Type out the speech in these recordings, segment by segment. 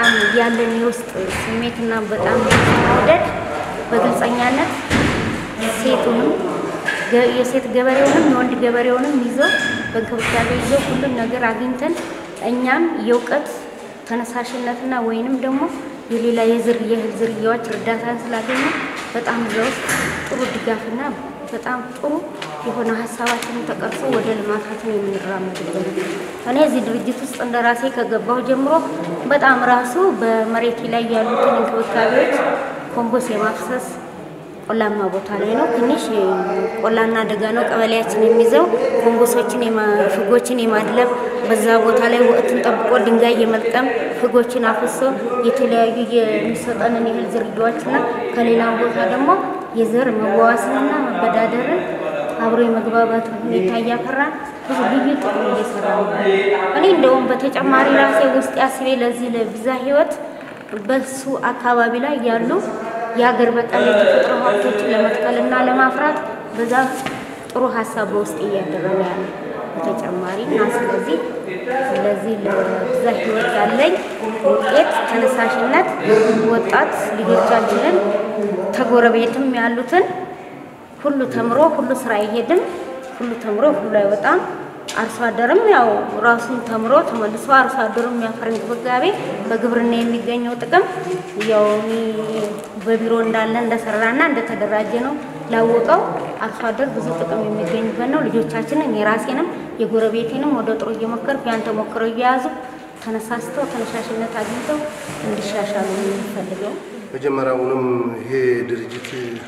በጣም ያለን የውስጥ ስሜትና በጣም መውደድ በግልጸኛነት ሴቱንም ገ- የሴት ገበሬውንም የወንድ ገበሬውንም ይዞ በእንክብካቤ ይዞ ሁሉን ነገር አግኝተን እኛም የእውቀት ተነሳሽነትና ወይንም ደግሞ የሌላ የዝር የእህል ዝርያዎች እርዳታን ስላገኘ በጣም እዛ ውስጥ ጥሩ ድጋፍና በጣም ጥሩ የሆነ ሀሳባችንን ተቀርጾ ወደ ልማታችን የምንራመድበት እኔ እዚህ ድርጅት ውስጥ እንደ ራሴ ከገባሁ ጀምሮ በጣም ራሱ በመሬት ላይ ያሉትን እንክብካቤዎች ኮምፖስ የማፍሰስ ቆላማ ቦታ ላይ ነው። ትንሽ ቆላና ደጋ ነው ቀበሌያችን የሚይዘው። ኮንጎሶችን የማ- ፍጎችን የማድለብ በዛ ቦታ ላይ ወቅቱን ጠብቆ ድንጋይ የመልቀም ፍጎችን አፍሶ የተለያዩ የሚሰጠንን የእህል ዝርያዎችና ከሌላም ቦታ ደግሞ የዘር መዋዋስንና መበዳደርን አብሮ የመግባባት ሁኔታ እያፈራን ብዙ ልዩ ጥቅም እየሰራ ነው። እኔ እንደውም በተጨማሪ ራሴ ውስጥ ያስቤ ለዚህ ለብዛ ህይወት በሱ አካባቢ ላይ ያሉ የሀገር በቀል የተፈጥሮ ሀብቶችን ለመትከልና ለማፍራት በዛ ጥሩ ሀሳብ በውስጥ እያደረ ነው ያለ በተጨማሪ እና ስለዚህ ስለዚህ ለብዛ ህይወት ያለኝ ውጤት ተነሳሽነት ወጣት ልጆቻችንን ተጎረቤትም ያሉትን ሁሉ ተምሮ ሁሉ ስራ አይሄድም፣ ሁሉ ተምሮ ሁሉ አይወጣም። አርሶ አደርም ያው ራሱን ተምሮ ተመልሶ አርሶ አደሩ የሚያፈር እንክብካቤ በግብርና የሚገኘው ጥቅም ያው እኔ በቢሮ እንዳለ እንደሰራና እንደተደራጀ ነው ላወቀው አርሶ አደር ብዙ ጥቅም የሚገኝበት ነው። ልጆቻችንን የራሴንም የጎረቤቴንም ወደ ጥሩ እየሞከርኩ ያን ተሞክሮ እየያዙ ተነሳስተው ተነሳሽነት አግኝተው እንዲሻሻሉ ነው የሚፈልገው። መጀመሪያውንም ይሄ ድርጅት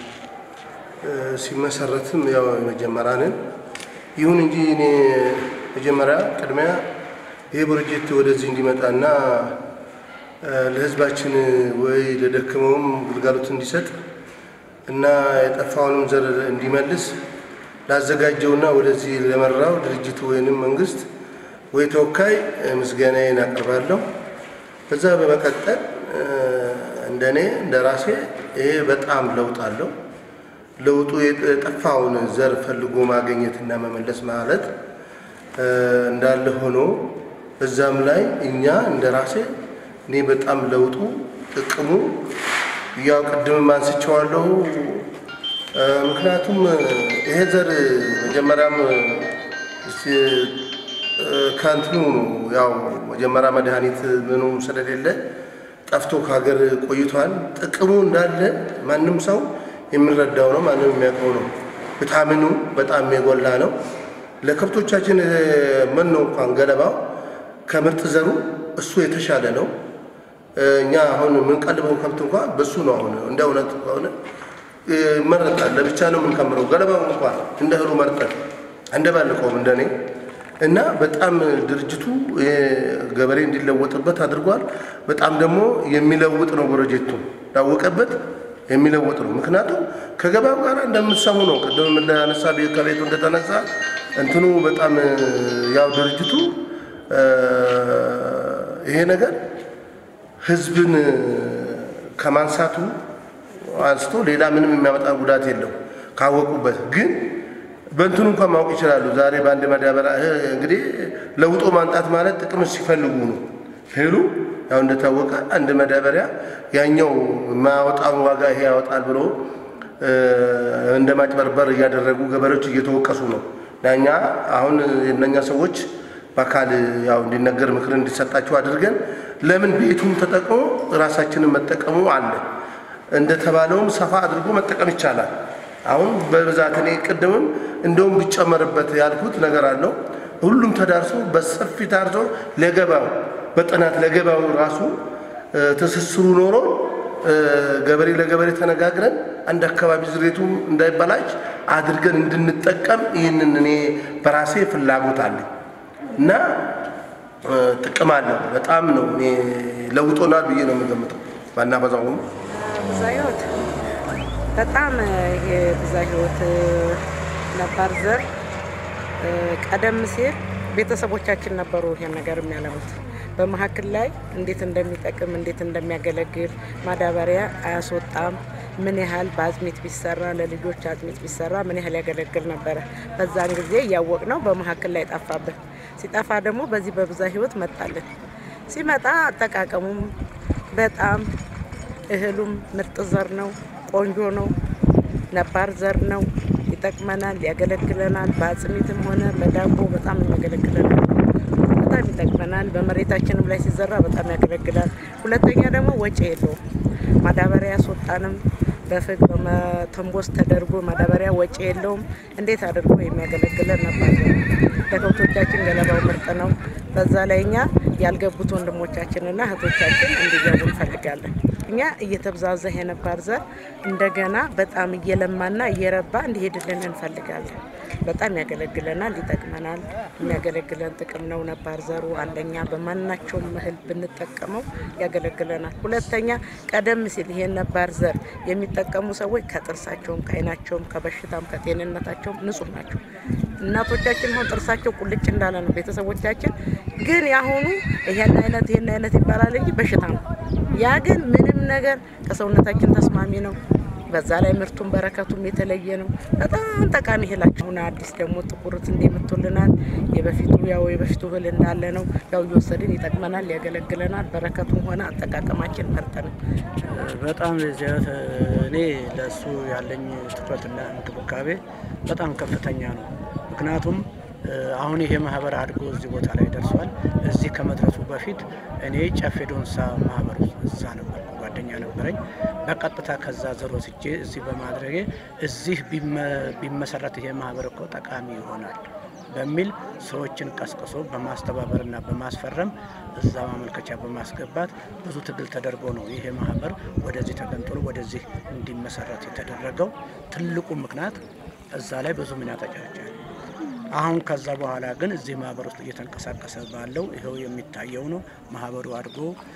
እ፣ ሲመሰረትም ያው መጀመሪያ ነን። ይሁን እንጂ እኔ መጀመሪያ ቅድሚያ ይሄ ፕሮጀክት ወደዚህ እንዲመጣና እ፣ ለሕዝባችን ወይ ለደከመውም ግልጋሎት እንዲሰጥ እና የጠፋውንም ዘር እንዲመልስ ላዘጋጀውና ወደዚህ ለመራው ድርጅት ወይንም መንግስት ወይ ተወካይ እ፣ ምስጋናዬን አቀርባለሁ። ከዛ በመቀጠል እ፣ እንደኔ እንደ ራሴ ይሄ በጣም ለውጥ አለው። ለውጡ የጠፋውን ዘር ፈልጎ ማግኘትና መመለስ ማለት እ፣ እንዳለ ሆኖ እዛም ላይ እኛ እንደ ራሴ እኔ በጣም ለውጡ ጥቅሙ ያው ቅድምም አንስቼዋለሁ። እ፣ ምክንያቱም ይሄ ዘር መጀመሪያም እስቲ እ፣ ከእንትኑ ያው መጀመሪያ መድኃኒት ምኑ ስለሌለ ጠፍቶ ከሀገር ቆይቷል። ጥቅሙ እንዳለ ማንም ሰው የሚረዳው ነው፣ ማንም የሚያውቀው ነው። ቪታሚኑ በጣም የጎላ ነው። ለከብቶቻችን እ፣ መኖ እንኳን ገለባው ከምርጥ ዘሩ እሱ የተሻለ ነው። እ፣ እኛ አሁን የምንቀልበው ከብት እንኳን በሱ ነው። አሁን እንደ እውነት ከሆነ እ፣ ይመረጣል። ለብቻ ነው የምንከምረው። ገለባው እንኳን እንደ እህሉ መርጠን እንደባልቀውም እንደኔ እና በጣም ድርጅቱ እ፣ ገበሬ እንዲለወጥበት አድርጓል። በጣም ደግሞ የሚለውጥ ነው ፕሮጀክቱ ላወቀበት የሚለውጥ ነው። ምክንያቱም ከገበያው ጋር እንደምትሰሙ ነው። ቅድም እንዳነሳ ከቤቱ እንደተነሳ እንትኑ በጣም እ፣ ያው ድርጅቱ እ፣ ይሄ ነገር ህዝብን እ፣ ከማንሳቱ አንስቶ ሌላ ምንም የሚያመጣ ጉዳት የለው ካወቁበት ግን በእንትኑ እንኳን ማወቅ ይችላሉ። ዛሬ በአንድ ማዳበሪያ እህ፣ እንግዲህ ለውጦ ማምጣት ማለት ጥቅም ሲፈልጉ ነው። እህሉ ያው እንደታወቀ አንድ ማዳበሪያ ያኛው የማያወጣውን ዋጋ ይሄ ያወጣል ብሎ እ፣ እንደ ማጭበርበር እያደረጉ ገበሬዎች እየተወቀሱ ነው። እኛ አሁን የእነኛ ሰዎች በአካል ያው እንዲነገር ምክር እንዲሰጣቸው አድርገን ለምን ቤቱን ተጠቅሞ ራሳችንን መጠቀሙ አለ እንደተባለውም ሰፋ አድርጎ መጠቀም ይቻላል። አሁን በብዛት እኔ ቅድምም እንደውም ቢጨመርበት ያልኩት ነገር አለው። ሁሉም ተዳርሶ በሰፊ ታርሶ ለገባው በጥናት ለገባው ራሱ እ፣ ትስስሩ ኖሮ እ፣ ገበሬ ለገበሬ ተነጋግረን አንድ አካባቢ ዝሬቱ እንዳይበላሽ አድርገን እንድንጠቀም ይህንን እኔ በራሴ ፍላጎት አለኝ እና እ፣ ጥቅም አለው። በጣም ነው እኔ ለውጦናል ብዬ ነው የምገምተው ባናበዛውም ብዛ ህይወት በጣም ይሄ ብዛ ህይወት ነባር ዘር እ፣ ቀደም ሲል ቤተሰቦቻችን ነበሩ ይሄን ነገር የሚያለሙት። በመካከል ላይ እንዴት እንደሚጠቅም እንዴት እንደሚያገለግል ማዳበሪያ አያስወጣም፣ ምን ያህል በአጥሚት ቢሰራ ለልጆች አጥሚት ቢሰራ ምን ያህል ያገለግል ነበረ። በዛን ጊዜ እያወቅ ነው። በመካከል ላይ ጠፋብን። ሲጠፋ ደግሞ በዚህ በብዛ ህይወት መጣልን። ሲመጣ አጠቃቀሙም በጣም እህሉም ምርጥ ዘር ነው፣ ቆንጆ ነው፣ ነባር ዘር ነው። ይጠቅመናል፣ ያገለግለናል። በአጽሚትም ሆነ በዳቦ በጣም የሚያገለግለናል። በጣም ይጠቅመናል። በመሬታችንም ላይ ሲዘራ በጣም ያገለግላል። ሁለተኛ ደግሞ ወጪ የለውም። ማዳበሪያ ያስወጣንም በፍግ በመተንቦስ ተደርጎ ማዳበሪያ ወጪ የለውም። እንዴት አድርጎ የሚያገለግለን ነበር። ለከብቶቻችን ገለባው ምርጥ ነው። በዛ ላይ እኛ ያልገቡት ወንድሞቻችንና እህቶቻችን እንዲገቡ እንፈልጋለን። እኛ እየተብዛዛ የነባር ዘር እንደገና በጣም እየለማና እየረባ እንዲሄድልን እንፈልጋለን። በጣም ያገለግለናል፣ ይጠቅመናል። የሚያገለግለን ጥቅም ነው። ነባር ዘሩ አንደኛ በማናቸውም እህል ብንጠቀመው ያገለግለናል። ሁለተኛ ቀደም ሲል ይሄን ነባር ዘር የሚጠቀሙ ሰዎች ከጥርሳቸውም፣ ከዓይናቸውም፣ ከበሽታም ከጤንነታቸውም ንጹህ ናቸው። እናቶቻችን አሁን ጥርሳቸው ቁልጭ እንዳለ ነው። ቤተሰቦቻችን ግን ያሁኑ ይሄን አይነት ይሄን አይነት ይባላል እንጂ በሽታ ነው። ያ ግን ምንም ነገር ከሰውነታችን ተስማሚ ነው። በዛ ላይ ምርቱን በረከቱም የተለየ ነው። በጣም ጠቃሚ እህላችሁን አዲስ ደግሞ ጥቁር ስንዴ መጥቶልናል። የበፊቱ ያው የበፊቱ እህል እንዳለ ነው። ያው እየወሰድን ይጠቅመናል፣ ያገለግለናል። በረከቱም ሆነ አጠቃቀማችን ምርጥ ነው። በጣም ዚያት እኔ ለእሱ ያለኝ ትኩረትና እንክብካቤ በጣም ከፍተኛ ነው። ምክንያቱም አሁን ይሄ ማህበር አድጎ እዚህ ቦታ ላይ ደርሷል። እዚህ ከመድረሱ በፊት እኔ ጨፌ ዶንሳ ማህበር እዛ ነበር ጓደኛ ነበረኝ። በቀጥታ ከዛ ዘር ወስጄ እዚህ በማድረጌ እዚህ ቢመሰረት ይሄ ማህበር እኮ ጠቃሚ ይሆናል በሚል ሰዎችን ቀስቅሶ በማስተባበርና በማስፈረም እዛ ማመልከቻ በማስገባት ብዙ ትግል ተደርጎ ነው ይሄ ማህበር ወደዚህ ተገንጥሎ ወደዚህ እንዲመሰረት የተደረገው። ትልቁ ምክንያት እዛ ላይ ብዙ ሚና ተጫውቷል። አሁን ከዛ በኋላ ግን እዚህ ማህበር ውስጥ እየተንቀሳቀሰ ባለው ይኸው የሚታየው ነው። ማህበሩ አድጎ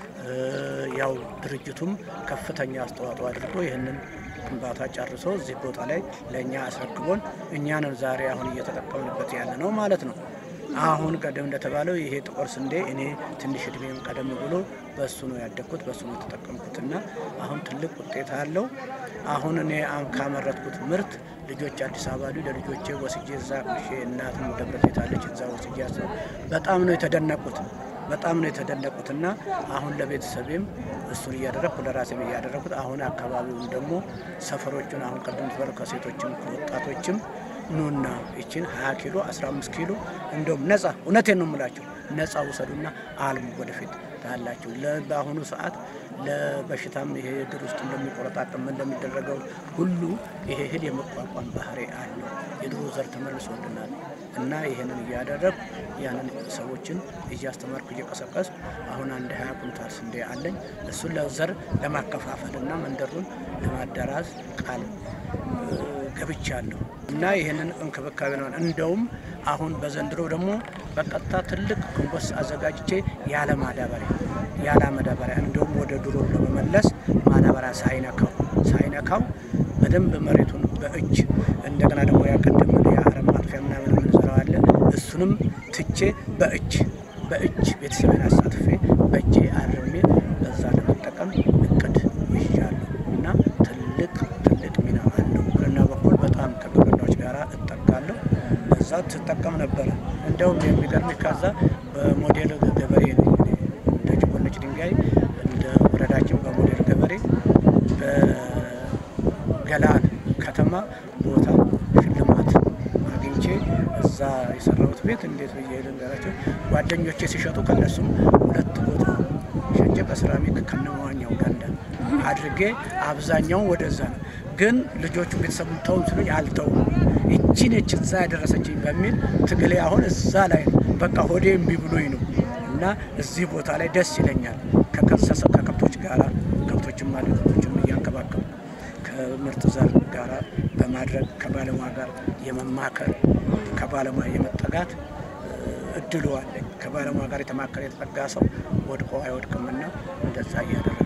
ያው ድርጅቱም ከፍተኛ አስተዋጽኦ አድርጎ ይህንን ግንባታ ጨርሶ እዚህ ቦታ ላይ ለእኛ አስረክቦን እኛንን ዛሬ አሁን እየተጠቀምንበት ያለ ነው ማለት ነው። አሁን ቀደም እንደተባለው ይሄ ጥቁር ስንዴ እኔ ትንሽ እድሜም ቀደም ብሎ በእሱ ነው ያደግኩት፣ በእሱ ነው የተጠቀምኩትና አሁን ትልቅ ውጤት አለው። አሁን እኔ ካመረትኩት ምርት ልጆች አዲስ አበባ ሉ ለልጆቼ ወስጄ እዛ ቁሼ እናትም ደብረ ዘይት አለች እዛ ወስጄ ያሰው በጣም ነው የተደነቁት በጣም ነው የተደነቁትና አሁን ለቤተሰቤም እሱን እያደረግኩ ለራሴም እያደረግኩት አሁን አካባቢውን ደግሞ ሰፈሮቹን አሁን ቀደም ተባለ ከሴቶችም ከወጣቶችም ኑና ይችን 20 ኪሎ 15 ኪሎ እንደውም ነጻ እውነቴን ነው የምላቸው ነጻ ውሰዱና አልሙ ወደፊት ታላችሁ። በአሁኑ ሰዓት ለበሽታም ይሄ እግር ውስጥ እንደሚቆረጣጥም እንደሚደረገው ሁሉ ይሄ እህል የመቋቋም ባህሪ አለው። የድሮ ዘር ተመልሶልናል እና ይህንን እያደረግ ያንን ሰዎችን እያስተማርኩ እየቀሰቀስ አሁን አንድ ሀያ ኩንታል ስንዴ አለኝ። እሱን ለዘር ለማከፋፈል እና መንደሩን ለማዳራስ ቃል ገብቻለሁ እና ይህንን እንክብካቤ ነው። እንደውም አሁን በዘንድሮ ደግሞ በቀጥታ ትልቅ ኮምፖስት አዘጋጅቼ ያለ ማዳበሪያ ያለ ማዳበሪያ እንደውም ወደ ድሮ ለመመለስ ማዳበሪያ ሳይነካው ሳይነካው በደንብ መሬቱን በእጅ እንደገና ደግሞ ያቀደም የአረም ማጥፊያ ምናምን የምንሰራው አለ እሱንም ትቼ በእጅ በእጅ ቤተሰብን አሳትፌ በእጄ አርሜ በዛ ለመጠቀም እቅድ ይዣለሁ እና ትልቅ ትልቅ ሚና አለው። ግብርና በኩል በጣም ከግብርናዎች ጋር እጠቃለሁ። በዛ ትጠቀም ነበረ። እንደውም የሚገርም ከዛ በሞዴል ገበሬ ነኝ እኔ። እንደ ጭቆነች ድንጋይ እንደ ወረዳችን በሞዴል ገበሬ በገላን ከተማ ቦታ ሽልማት አግኝቼ እዛ የሰራሁት ቤት እንዴት ብዬ ልንገራቸው፣ ጓደኞቼ ሲሸጡ ከነሱም ሁለት ቦታ ሸጬ በሴራሚክ ከነመዋኛው ገንዳ አድርጌ አብዛኛውን ወደዛ ነው። ግን ልጆቹ ቤተሰቡን ተውን ሲሉኝ አልተውም። እቺ ነች እዛ ያደረሰችኝ በሚል ትግሌ አሁን እዛ ላይ ነው። በቃ ሆዴ እምቢ ብሎኝ ነው እና እዚህ ቦታ ላይ ደስ ይለኛል። ከከሰሰ ከከብቶች ጋራ ከብቶችም አለ ከብቶችም እያንከባከቡ ከምርጥ ዘር ጋራ በማድረግ ከባለሙያ ጋር የመማከር ከባለሙያ የመጠጋት እድሉ አለኝ። ከባለሙያ ጋር የተማከረ የተጠጋ ሰው ወድቆ አይወድቅምና እንደዛ እያደረገ